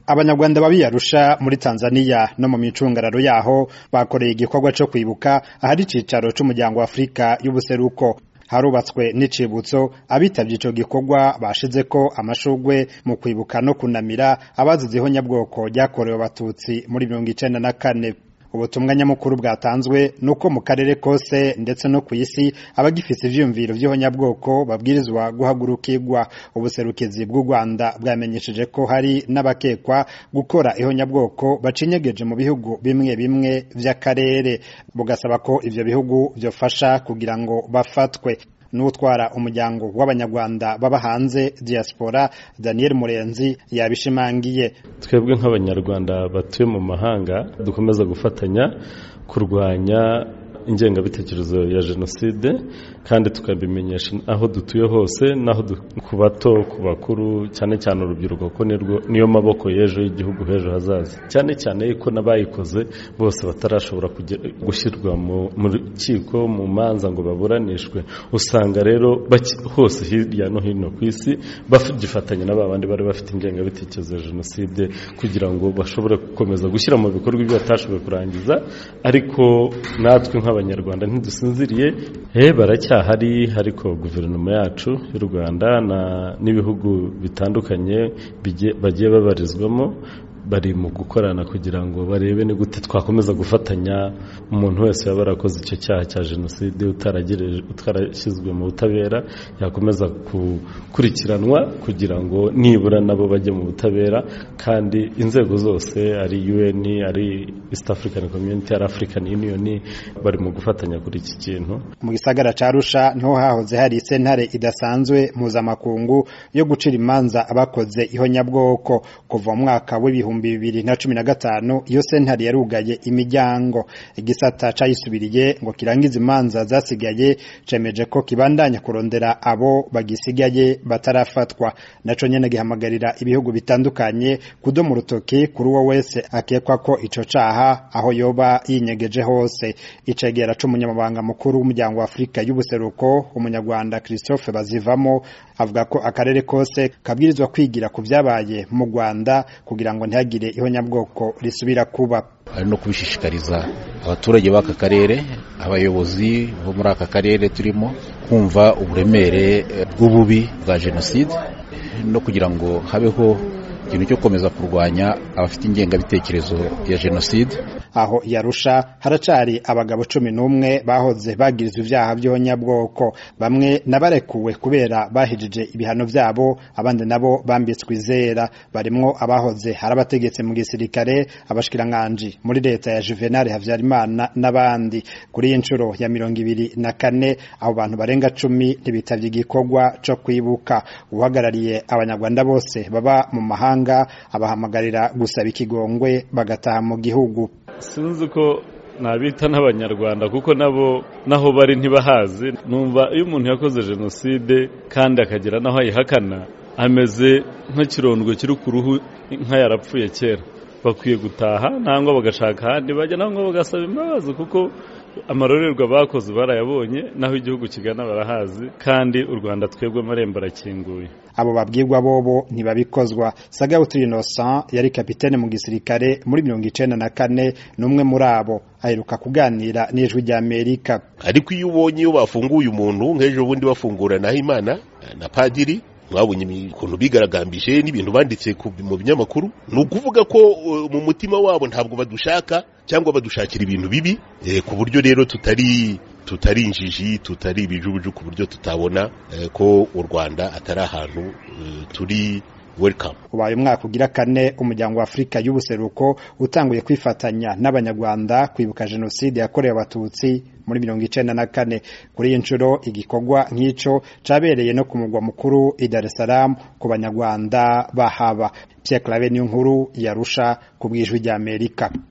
abanyarwanda babiyarusha muri tanzania no mu micungararo yaho bakoreye igikorwa co kwibuka ahari icicaro c'umuryango wa afurika y'ubuseruko harubatswe n'icibutso abitavye ico gikorwa bashizeko amashurwe mu kwibuka no kunamira abazize ihonyabwoko ryakorewe abatutsi muri mirongo icenda na kane ubutumwa nyamukuru bwatanzwe nuko mu karere kose ndetse no ku isi abagifise ivyiyumviro vy'ihonyabwoko babwirizwa guhagurukirwa ubuserukizi bw'u Rwanda bwamenyesheje ko hari n'abakekwa gukora ihonyabwoko bacinyegeje mu bihugu bimwe bimwe vy'akarere bugasaba ko ivyo bihugu vyofasha kugira ngo bafatwe n'utwara umuryango w'abanyarwanda baba hanze diaspora Daniel Murenzi yabishimangiye twebwe nk'abanyarwanda batuye mu mahanga dukomeza gufatanya kurwanya ingengabitekerezo ya jenoside kandi tukabimenyesha aho dutuye hose naho ku bato ku bakuru cyane cyane urubyiruko ko niyo maboko y'ejo y'igihugu h'ejo hazaza cyane cyane yuko n'abayikoze bose batarashobora gushyirwa mu rukiko mu manza ngo baburanishwe usanga rero hose hirya no hino ku isi bagifatanya na bandi bari bafite ingengabitekerezo ya jenoside kugira ngo bashobore gukomeza gushyira mu bikorwa ibyo batashoboye kurangiza ariko natwe nk'abanyarwanda ntidusinziriye he baracyahari ariko guverinoma yacu y'u rwanda n'ibihugu bitandukanye bagiye babarizwamo bari mu gukorana kugira ngo barebe ni gute twakomeza gufatanya umuntu wese yaba yarakoze icyo cyaha cya jenoside utarashyizwe mu butabera yakomeza gukurikiranwa kugira ngo nibura nabo bajye mu butabera kandi inzego zose ari UN ari East African Community ari African Union bari mu gufatanya kuri iki kintu mu gisagara ca Arusha niho hahoze hari sentare idasanzwe mpuzamakungu yo gucira imanza abakoze ihonyabwoko kuva mu mwaka w'ibihumbi bibiri na cumi na gatanu iyo sentare yarugaye imiryango igisata cayisubiriye ngo kirangize imanza zasigaye cemeje ko kibandanya kurondera abo bagisigaye batarafatwa naco nyene gihamagarira ibihugu bitandukanye kudoma urutoki kuri uwo wese akekwa ko ico caha aho yoba yinyegeje hose icegera c'umunyamabanga mukuru w'umuryango wa Afrika y'ubuseruko umunyarwanda Christophe Bazivamo avuga ko akarere kose kabwirizwa kwigira ku vyabaye mu Rwanda kugira ngo ntihagire ihonyabwoko risubira kuba ari no kubishishikariza abaturage b'aka karere abayobozi bo muri aka karere turimo kumva uburemere bw'ububi bwa jenoside no kugira ngo habeho ikintu cyo gukomeza kurwanya abafite ingengabitekerezo ya jenoside aho yarusha haracari abagabo cumi n'umwe bahoze bagirizwa ivyaha by'ihonyabwoko bamwe nabarekuwe kubera bahijije ibihano vyabo abandi nabo bambitswe izera barimwo abahoze hari abategetsi mu gisirikare abashikiranganji muri leta ya Juvenal Havyarimana n'abandi kuri iyi nshuro ya mirongo ibiri na kane abo bantu barenga cumi ntibitavye igikorwa co kwibuka uhagarariye abanyarwanda bose baba mu mahanga abahamagarira gusaba ikigongwe bagataha mu gihugu sinzi ko nabita n'abanyarwanda kuko nabo naho bari ntibahazi numva iyo umuntu yakoze jenoside kandi akagira naho ayihakana ameze nk'ikirondwe kiri ku ruhu nka yarapfuye kera bakwiye gutaha nangwa bagashaka ahandi bajya nangwa bagasaba imbabazi kuko amarorerwa bakoze barayabonye naho igihugu kigana barahazi kandi u rwanda twebwe amarembo arakinguye abo babwirwa bobo ntibabikozwa sagawutu innocent yari kapitene mu gisirikare muri mirongo icenda na kane n'umwe muri abo aheruka kuganira n'ijwi rya amerika ariko iyo ubonye iyo bafunguye umuntu nk'ejo bundi bafungura naho imana na padiri mwabonye ukuntu bigaragambije n'ibintu banditse mu binyamakuru ni ukuvuga ko mu mutima wabo ntabwo badushaka cyangwa badushakira ibintu bibi ku buryo rero tutari tutari injiji tutari ibijubuju ku buryo tutabona ko u rwanda atari ahantu turi welcome ubaye umwaka ugira kane umuryango wa afurika y'ubuseruko utanguye kwifatanya n'abanyarwanda kwibuka jenoside yakorewe abatutsi muri mirongo icenda na kane kuri iyi nshuro igikorwa nk'ico cabereye no ku mugwa mukuru i Dar es Salaam ku banyarwanda bahaba Pierre Claver niyo nkuru yarusha ku bwijwi rya Amerika